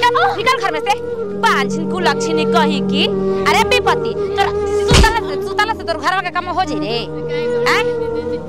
निकल निकल घर में से बांझिन को लक्षणी कही की अरे विपत्ति तोरा सुतला से सुतला से तोर घरवा के काम हो जाई रे हैं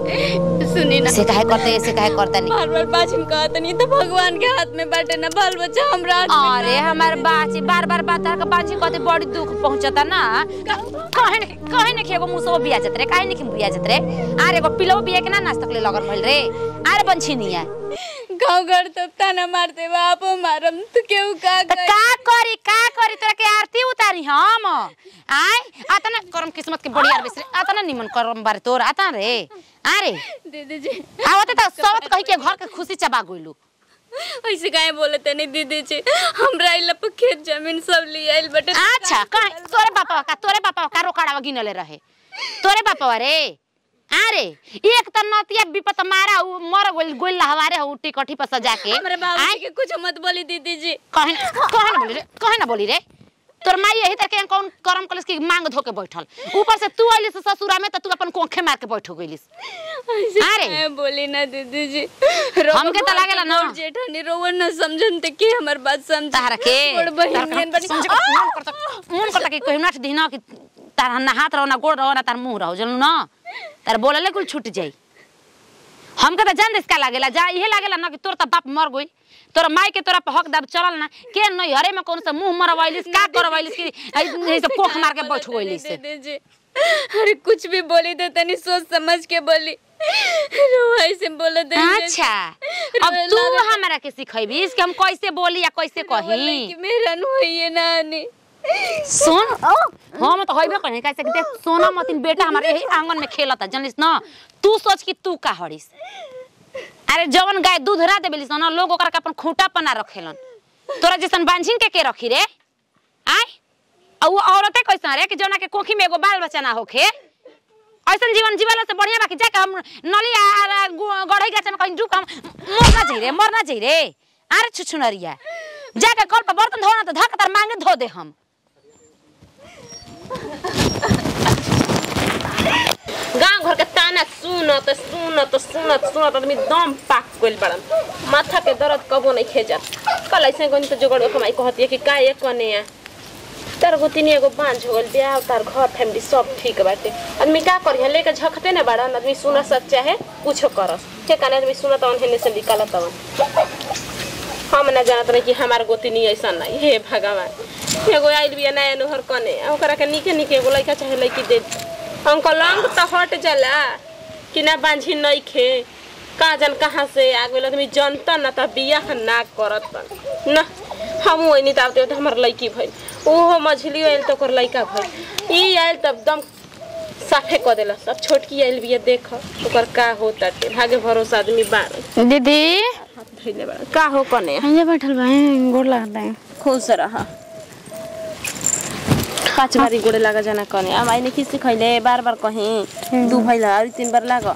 सुनी ना से काहे करते से काहे करता नहीं बार बार बाजिन कहत नहीं तो भगवान के हाथ में बाटे ना बाल बच्चा हमरा हाथ में अरे हमार बाची बार बार बात का बाची कहते बड़ी दुख पहुंचता ना कहे न कहे न खेगो मुसो बिया जत रे काहे न बिया जत रे अरे एगो पिलो बिया के ना नाश्ता के लिए लगन भइल रे अरे बंछिनिया गाँव घर तो ताना मारते बाप मारम तो केहू का त का करी का करी तोरा के आरती उतारी हम आय आता ना करम किस्मत के बड़ी आर बिसरे आता ना निमन करम बारे तोर आता रे अरे दीदी जी आवत त सबत कहि के घर के खुशी चबा गइलू ऐसे काहे बोलते नहीं दीदी जी हमरा इला पे खेत जमीन सब ले आइल बटे अच्छा कह तोरे बापा का तोरे बापा का रोकड़ावा गिनले रहे तोरे बापा रे अरे एक त नतिया विपत मारा उ मर गोल गोल हवारे हो टिकठी पर सजा के हमरे बाबू के कुछ मत बोली दीदी जी कहे कहे ना बोली रे कहे ना बोली रे तोर माई यही तरह के कौन करम कलस की मांग धो के बैठल ऊपर से तू आइलिस ससुरा में त तू अपन कोंखे मार के बैठ गइलिस ऐसे अरे। काहे बोली ना दीदी जी हमके त लागेला ना। जेठानी रोवन न समझन ते के हमर बात समझ तारा के बड़ बहिन तारा नियन के बनी समझे के मन करता मन करता कि कोई नाच दिना कि तार ना हाथ रहो ना गोड़ रहो ना तार मुंह रहो जनू ना तार बोलले कुल छूट जाई हमके त जान देस का लागेला जा इहे लागेला ना कि तोर त बाप मर गई तोर माई के तोरा पे हक दाब चलल ना के नहीं हरे में कौन सा मुंह मरवाइलिस का करवाइलिस कि ऐ से कोख मार के बैठ गइलिस दीदी जी अरे कुछ भी बोली तो तनी सोच समझ के बोली रोवा ऐसे बोले दे अच्छा अब तू हमरा के सिखैबिस कि हम कैसे बोली या कैसे कही कि मेरा नु है ना आने सुन हम तो होइबे कहीं कैसे कि देख सोना मतिन बेटा हमारे यही आंगन में खेलता जानलिस ना तू सोच कि तू का हड़िस अरे जवन गाय दूध रा देबेलिस ना लोग ओकरा के अपन खूंटा पना रखेलन तोरा जैसन बांझिन के के रखी रे आय और वो औरतें कैसन रे कि जोना के कोखी में एगो बाल बच्चा ना होखे ऐसन जीवन जीवला से बढ़िया बाकी जाके हम नली आ गढ़ई गाछ में कहीं डूब हम मरना चाहिए रे मरना चाहिए रे अरे छुछुनरिया जाके कल पर बर्तन धोना तो धक तार मांगे धो दे हम गांव घर के ताना सुनत सुनत सुनत सुनत आदमी दम पाक गइल बड़न माथा के दर्द कबो नहीं खेजत कल ऐसे गनी तो जोगड़ कमाई कहती है कि का एक कने है तार गोतिनी एगो बांझ हो गइल ब्याह तार घर फैमिली सब ठीक बाटे आदमी का करी लेके झखते ना बड़न आदमी सुना सच्चा है कुछो करस के काने आदमी सुनत अन हेने से निकालत अवन हम ना जानत रही कि हमार गोतिनी ऐसा नहीं हे भगवान एगो आइल बिया नया नोहर कने आ ओकरा के निके निके एगो लइका चाहे लइकी दे अंकल अंग तो हट जाला कि ना बांझी नहीं खे कहाँ जन कहाँ से आ गइल आदमी जनता ना त बियाह ना करत न हम वही त तो हमार लइकी भइल ओहो मझली आइल तो ओकर लइका भइल ई आइल तब एकदम साफे क देलस अब छोटकी आइल बिया देख ओकर का होता के भागे भरोसा आदमी बार दीदी धइले बा का हो कने यहाँ बैठल बा गोड़ लगता है खुश रह पाँच बारी गोड़े लगा जाना कने अब आइने किसी खैले बार बार कहीं दू भैला और तीन बार लाग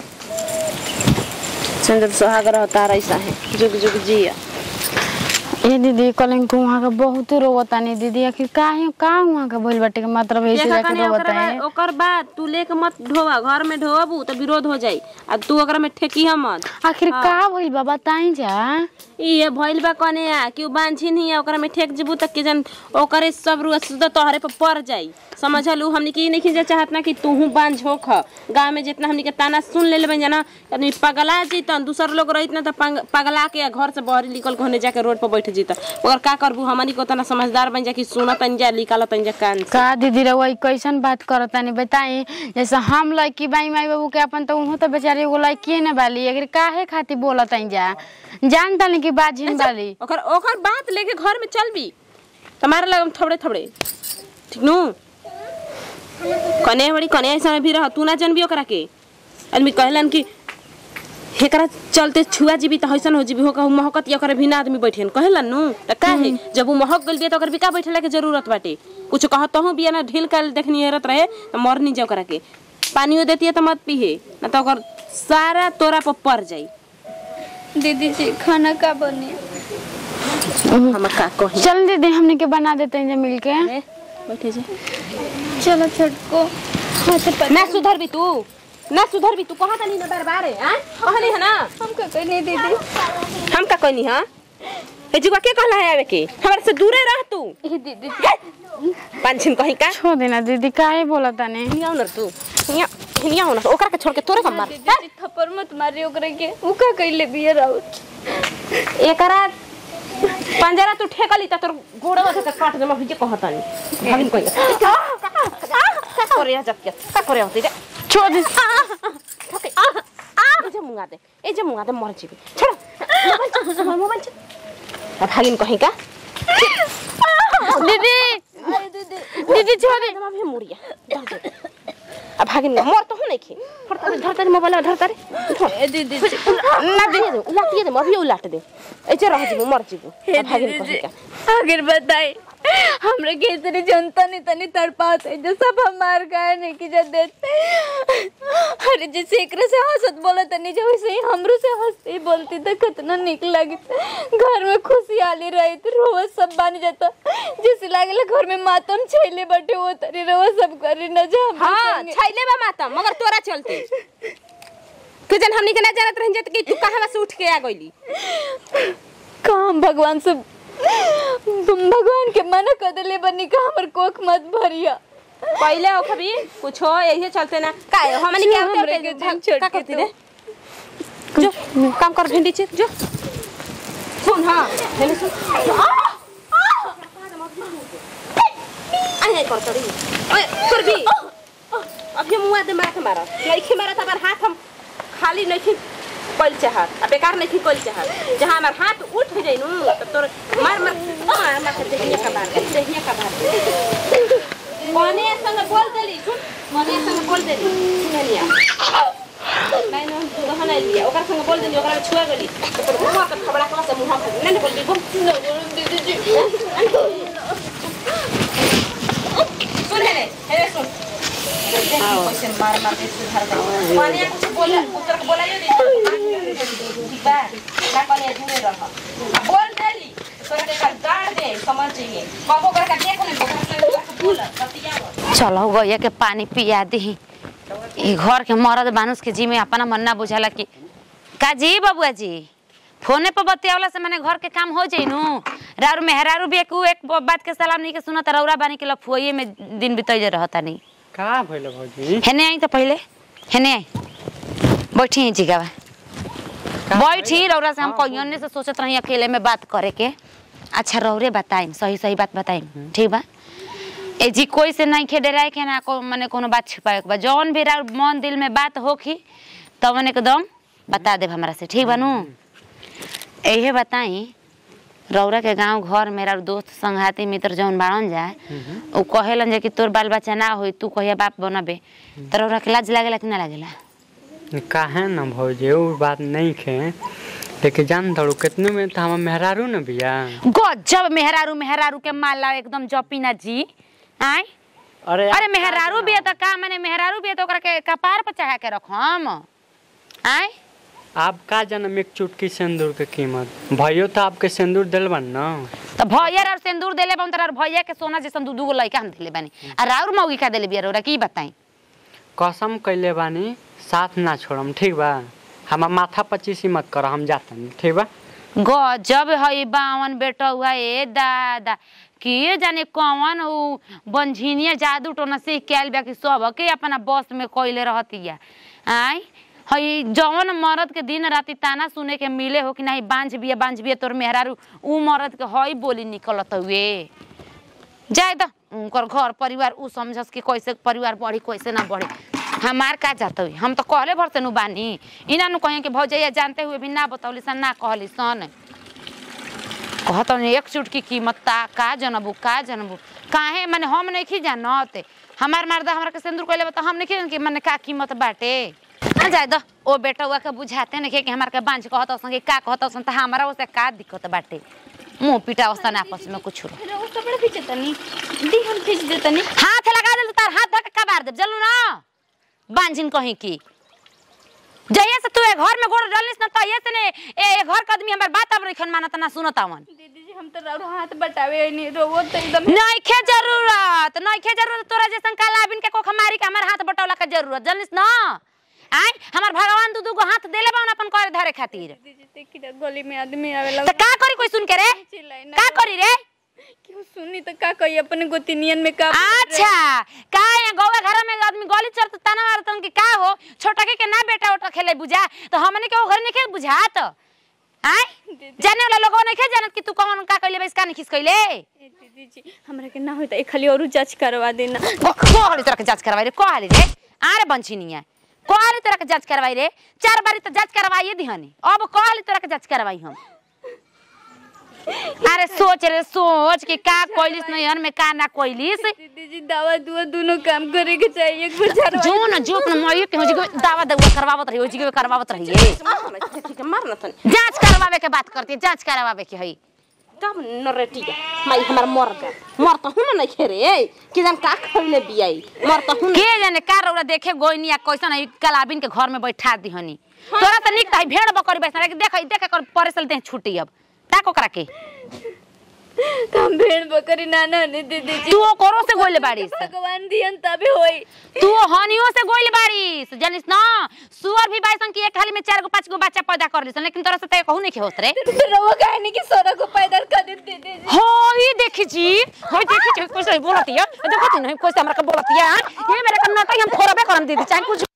चंद्र सुहाग रहता ऐसा है जुग जुग जिया ये दीदी कल को वहाँ का बहुत रोवता नहीं दीदी आखिर काहे का वहाँ का बोल बाटे के मतलब ऐसे देखा जाके कने रोवता ओकर है बाद ओकर बाद तू लेके मत ढोवा घर में ढोबू तो विरोध हो जाई आ तू ओकरा में ठेकी मत आखिर का भइल बा बताई जा ये भइल बा कने आ कि उ बांझी नहीं है ओकरा में ठेक जबू तक के जन ओकरे सब रुआ सुदा तोहरे पर पड़ जाई समझलू हमनी के ई नहीं खींचे चाहत ना कि तूहू बांझ होख गांव में जितना हमनी के ताना सुन ले लेबे जना आदमी पगला जैतन दूसर लोग रहित ना त पंग- पगला के घर से बहरी निकल के होने जाके रोड पर बैठ जैत ओकर का करबू हमनी को तना समझदार बन जा कि सुनत जा निकालत जा कान से का दीदी रउआ ई कैसन बात करता नहीं बताई जैसे हम लड़की बाई माई बाबू के अपन तो उहो तो बेचारी एगो लड़की न बाली अगर काहे खातिर बोलत जा जानता नहीं कि बाजिन बाली ओकर ओकर बात लेके घर में चल भी तुम्हारे लगम थोड़े थोड़े ठीक नु कने बड़ी कने ऐसा भी रह तू ना जानबी ओकरा के आदमी कहलन कि हेकरा चलते छुआ जीबी त हैसन हो जीबी हो कहू महकत या ओकरा भी ना आदमी बैठेन कहलन नु त काहे जब उ महक गइल बिया त ओकर बिका बैठला के जरूरत बाटे कुछ कहत हूं बिया ना ढील कर देखनी हेरत रहे त मर नहीं जा ओकरा के पानियो देती त मत पीहे ना त ओकर सारा तोरा पर पड़ जाई दीदी जी खाना का बने हम का कही चल दीदी हमने के बना देते हैं मिल के ए, बैठे जा चलो छोटको हाथ पर ना सुधर भी तू ना सुधर भी तू कहा तनी ना बार बार है हां कहली है ना हम का कहने दीदी हम का कहनी हां ए जुआ के कहला है आवे के हमरा से दूरे रह तू ए दीदी पांचन कहीं का छोड़ देना दीदी काहे बोला ताने हिनिया न तू हिनिया हिनिया हो न ओकरा के छोड़ के तोरे का मार दीदी थप्पड़ मत मारी ओकरा के उ का कइले बिया राउत एकरा पंजरा तू ठेकली त तोर गोड़वा से काट दे मैं जे कहतानी भागिन कहीं का का करे जब के का करे होती रे छोड़ दे ठोके ए जे मुंगा दे ए जे मुंगा दे मर जीबी छोड़ मोबाइल छोड़ मोबाइल छोड़ अब भागिन कहीं का दीदी दीदी छोड़ दे एकदम अभी मुड़िया धर दे अब भागिन मर तो हो नहीं खे फड़ता रे धरता रे मोबाइल धरता रे धर। ए दीदी उलाट दे दे उलाट दे अभी उलाट दे ऐसे रह जीबू मर जीबू हे अब भागिन दीदी कहीं जी का आखिर बताई हमरा के इतनी जनता नहीं तनी तड़पात है जो सब हमार गाय नहीं की जब देते अरे जैसे एकरे से हंसत बोला तनी जो वैसे ही हमरो से हंसते बोलती तो कितना निक लगी घर में खुशहाली रही थी रोज सब बन जाता जैसे लागेला घर में मातम छैले बटे वो तरी रोज सब करी न जा हमरे हां संगे। छैले बा माता मगर तोरा चलते तू जन हमनी के ना जानत रहिन जत कि तू कहां से उठ के आ गइली काम भगवान से तुम भगवान के मना कर देले बनी का हमर कोख मत भरिया पहले हो कभी कुछ हो यही चलते ना का हमनी के हमरे आवते के के दिन छोड़ का के करती रे जो काम कर भिंडी चिर जो सुन हां हेले सुन आए कर तड़ी ओए कर भी अभी मुआ दे मार के मारा नहीं खे मारा तबर हाथ हम खाली नहीं खे कोल चाहत अब बेकार नहीं खे कोल चाहत जहां हमार हाथ उठ जाई नु तो तोर मार मार मार मार के देखिए का बात देखिए का बात मने संग बोल देली सुन मने संग बोल देली सुने लिया नहीं न दूध हना लिया ओकर संग बोल देली ओकरा छुआ गेली तो मुंह के खबड़ा कला से मुंह पर नहीं बोल दी बोल दीदी जी सुन हेले हेले सुन कैसे मार मार के सुधार दे मने कुछ बोला पुत्र को बोलाइयो दे ठीक बा का कने दूरे रह बोल देली तोरा के का गाड़ दे समझ जाइए बाबू ओकरा का देख नहीं ओकरा से बोल बतिया चलो गैया के पानी पिया दी ई घर के मरद मानुष के जी में अपना मन ना बुझाला कि का जी बबुआ जी फोने पर बतियावला से मैंने घर के काम हो जाई नु रारू मेहरारू भी एक एक बात के सलाम नहीं के सुनत रौरा बानी के लफुए में दिन बितैले रहता नहीं का भइल भौजी हेने आई तो पहले हेने आई बैठी हैं जिगावा बैठी रौरा से हम कहियोने से सोचत रही अकेले में बात करे के अच्छा रौरे बताइम सही सही बात बताइम ठीक बा ए जी कोई से नहीं खे डराए के ना को मने कोनो बात छिपाए के बा जौन भी राउर मन दिल में बात होखी तवन एकदम बता देब हमरा से ठीक बा नु एहे बताई रौरा के गांव घर मेरा दोस्त संघाती मित्र जौन बाड़न जाए उ कहेलन जे कि तोर बाल बच्चा ना होई तू कहिया बाप बनबे त रौरा के लाज लागेला कि ना लागेला काहे न भौजी उ बात नहीं खे लेकिन जान दड़ू कितने में तो हमार मेहरारू न बिया गजब मेहरारू मेहरारू के माला एकदम जपीना जी आय अरे अरे मेहरारू भी है तो का मैंने मेहरारू भी है तो ओकरा के कपार पर चढ़ा के रखम आय आप का जनम एक चुटकी सिंदूर के कीमत भैयो तो आपके सिंदूर दिल बन न तो भैया और सिंदूर देले बन तर भैया के सोना जैसन दू दूगो लइका हम देले बानी आ राउर मौगी का देले बिया रौरा की बताई कसम कैले बानी साथ ना छोड़म ठीक बा हमार माथा पच्चीसी मत कर हम जातनी ठीक बा गजब है बावन बेटा हुआ ए दादा के जाने कौन उ बंझिनिया जादू टोना से कैल बा कि सब के अपना बस में कोइले रहतिया आय हई जवन मरद के दिन राति ताना सुने के मिले हो कि नहीं बांझ बिया बांझ बिया तोर मेहरारू उ मरद के हई बोली निकलत हुए जाए द उनकर घर परिवार उ समझस कि कैसे परिवार बढ़ी कैसे ना बढ़ी हमार का जात हुई हम तो कहले भर से नु बानी इना नु कहें कि भौजैया जानते हुए भी ना बतौली सन ना कहली सन कहत हन एक चुटकी कीमत ता का जनबू का जनबू काहे माने हम नहीं खी जानत हमार मर्दा हमरा के सिंदूर कहले बता हम नहीं खी कि माने का कीमत बाटे ना जाए द ओ बेटा हुआ के बुझाते नहीं कि हमार के बांझ कहत हसन कि का कहत हसन त हमरा ओसे का दिक्कत बाटे मुंह पिटा हसन आपस में कुछ फिर वो कपड़ा खींचे तनी दी हम खींच दे तनी हाथ लगा दे तार हाथ धक कबार दे जल्लू ना बांझिन कहीं की जइया से तू ए घर में गोड़ डालिस ना तइया से ने ए ए घर के आदमी हमर बात अब रखन मानत ना सुनत आवन दीदी जी हम तो राउर हाथ बटावे नहीं रोवो तो एकदम नइखे जरूरत नइखे जरूरत तोरा जैसन काला बिन के कोख मारी के हमर हाथ बटौला के जरूरत जनिस ना आय हमार भगवान दू दू गो हाथ देले बा अपन करे धरे खातिर दीदी देखी ना गली में आदमी आवेला तो का करी कोई सुन के रे चिल्लाई ना का करी रे क्यों सुनी तो का कही अपने गोतिनियन में का अच्छा का है गौवा घर में आदमी गली चढ़त ताना मारतन कि का हो छोटा के, के ना बेटा ओटा खेले बुझा तो हमने के वो घर नहीं खेल बुझा तो आय जाने वाला लोगों नहीं खे जानत कि तू कौन का कइले बस का नहीं खिस कइले ए, दीदी जी हमरा के ना होता एक खाली और जांच करवा देना को हाली तरह के जांच करवाई रे को हाली रे आरे बंची नहीं है को हाली तरह के जांच करवाई रे चार बारी तो जांच करवाइए दिहनी अब को हाली तरह के जांच करवाई हम अरे सोच रे सोच कि का कोइलिस नहीं हन में का ना कोइलिस दीदी जी दवा दुआ दोनों काम करे के चाहिए एक बार झाड़वा जो न जो अपना मयो के होजी के दावा दवा करवावत रही होजी के करवावत रही है ठीक है मारना तनी जांच करवावे के बात करती है जांच करवावे के है तब नरेटी माई हमार मर गए मर तो हुन नहीं खेरे कि जान का खइले बियाई मर तो हुन के जाने का रौरा देखे गोइनी या कैसन है कलाबिन के घर में बैठा दिहनी तोरा तो निक त है भेड़ बकरी बैठा देख देख कर परेसल दे छुट्टी अब ताको करा के तो हम भेड़ बकरी नाना ने दीदी जी तू करो से गोइले बाड़ीस भगवान दियन तबे होई तू हनियो से गोइले बाड़ीस जानिस ना सुअर भी बाइसन की एक हाली में चार गो पांच गो बच्चा पैदा कर लिसन लेकिन तोरा से ते कहू नहीं के होत रे रवा कहने की सोना को पैदा कर दे दीदी जी हो ये देखी जी हो देखी जी कुछ नहीं बोलती है देखो ती नहीं कुछ हमरा के बोलती है ये मेरे का नटा हम फोरबे करम दीदी चाहे कुछ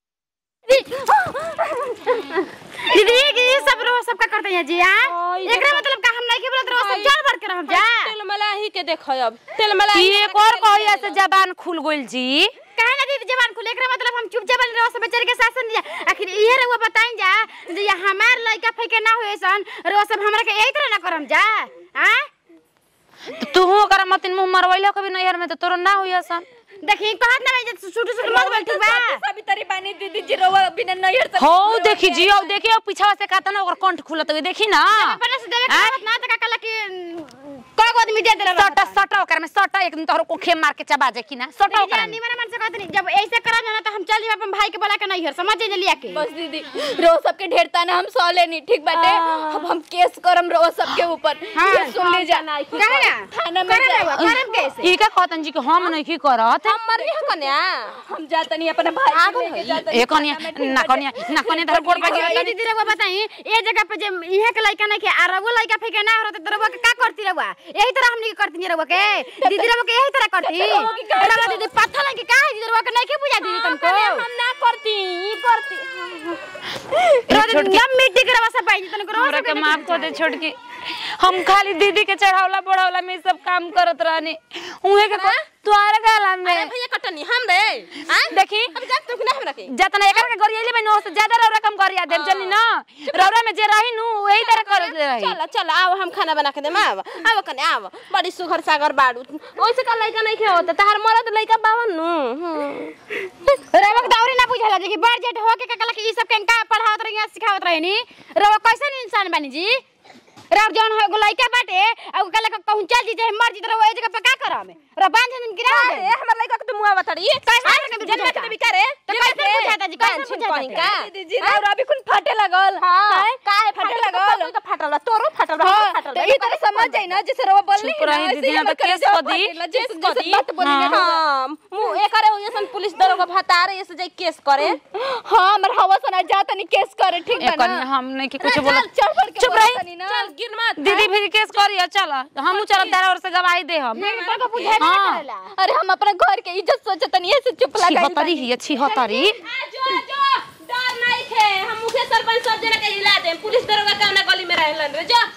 दीदी कि ये सब रो सब का करते हैं जी हां एकरा मतलब का हम नहीं के बोलत रो सब चल भर के रहम जा तेल मलाई के देखो अब तेल मलाई ये एक और कहिया से जबान खुल गइल जी काहे ना दीदी जवान खुले एकरा मतलब हम चुप जबान रो सब बेचारे के शासन दिया आखिर इहे रहुआ बताइन जा जे ये हमार लइका फइके ना होए सन रो सब हमरा के यही तरह ना करम जा हां तो तू ओकरा मतिन मुंह मरवैलो कभी नैहर में तो तोरो ना हुई असन देखी कहत ना जे छुटू छुटू मत बोल ठीक बा सभी तरी पानी दीदी जी रवा बिना नैहर से हो देखी जी अब देखी अब पीछा से कहता ना ओकर कंठ खुलत हुई देखी ना अपने से देवे कहत ना त का कला कि कोई को आदमी दे देला सटा सटा ओकर में सटा एक दिन तोहर को खेम मार के चबा जाए कि ना सटा ओकर में निमन मन से कहत नहीं जब ऐसे करा जाना तो हम चल जाब अपन भाई के बोला के नहीं हर समझ जे लिया के बस दीदी रो सबके ढेरता ना हम सौ लेनी ठीक बाटे अब हम केस करम रो सबके ऊपर ये सुन ले जा कहे ना थाना में करे जा रहुआ करम कैसे ई का कहतन जी कि हम नहीं की करत हम मर भी कन्या हम जाता नहीं अपने भाई के लेके जाता ए कनिया ना कनिया ना कनिया धर गोड़ पे ये दीदी रहुआ बताई ए जगह पे जे इहे के लइका नहीं के आ रहुआ लइका फेके ना होत त रहुआ के का करती रहुआ यही तरह हमनी के करती रहुआ के दीदी रहुआ के यही तरह करती रहुआ दीदी पत्थर नहीं के का है दीदी रहुआ के नहीं के बुझा दीदी तुमको हम ना करती ई करती रहुआ दीदी जब मिट्टी के रहुआ सब पाई तनको रहुआ हमरा के माफ कर दे छोटकी हम खाली दीदी के चढ़ावला बढ़ावला में सब काम करत रहनी उहे के तोहर गाला अरे में भैया कटनी हम रे हां देखी अब जा तू ना हमरा के जतना एकर के गरियाले में नौ से ज्यादा रौरा कम गरिया देव जनी ना रौरा में जे रही नु वही तरह कर रही चल चल आओ हम खाना बना के देम आव आव कने आव बड़ी सुघर सागर बाड़ू ओइसे का लइका नहीं खे होता तहार मरद लइका बावन नु रवा के दौरी ना बुझाला जे कि बड़ जेठ हो के ककला कि ई सब के का पढ़ावत रही सिखावत रही नी रवा कैसन इंसान बनी जी रव जौन हो लइका बाटे आ उ कला कहूं चल जी जे मर जी रवा ए जगह पे का करम रे बांध दिन गिरा दे अरे हमर लइका के तू मुआ बताड़ी कैसे हमर के जन्म के बिका रे तो कैसे बुझाता जी कैसे बुझाता कहीं का दीदी जी रवा अभी कुन फाटे लगल हां काहे फाटल लगल तो फाटल बा, तोरो फाटल बा, हमरो फाटल तो बा। ई तरह समझ जाई ना जैसे रवा बोलनी चुप रही दीदी, ना तो केस कर दी। जैसे जैसे बात बोली ना हाँ मुंह एकरे ओइसन पुलिस दरोगा भतारे ऐसे जाई केस करे हां हमर हवा सना जाता नहीं केस करे ठीक ए बा कनिया ना हम नहीं कि कुछ चल, बोला चल पड़ के चुप बोला रही। तनी ना चल गिर मत दीदी भी केस करिया चल हमहू चल तारा और से गवाही दे हम पर को बुझाए ना हाँ। करेला अरे हम अपने घर के इज्जत सोचत नहीं ऐसे चुप लगा छिहत्तरी ही छिहत्तरी जो जो डर नहीं खे हम मुखे सरपंच सब जना के हिला दे पुलिस दरोगा कौना गली में रहलन रे जो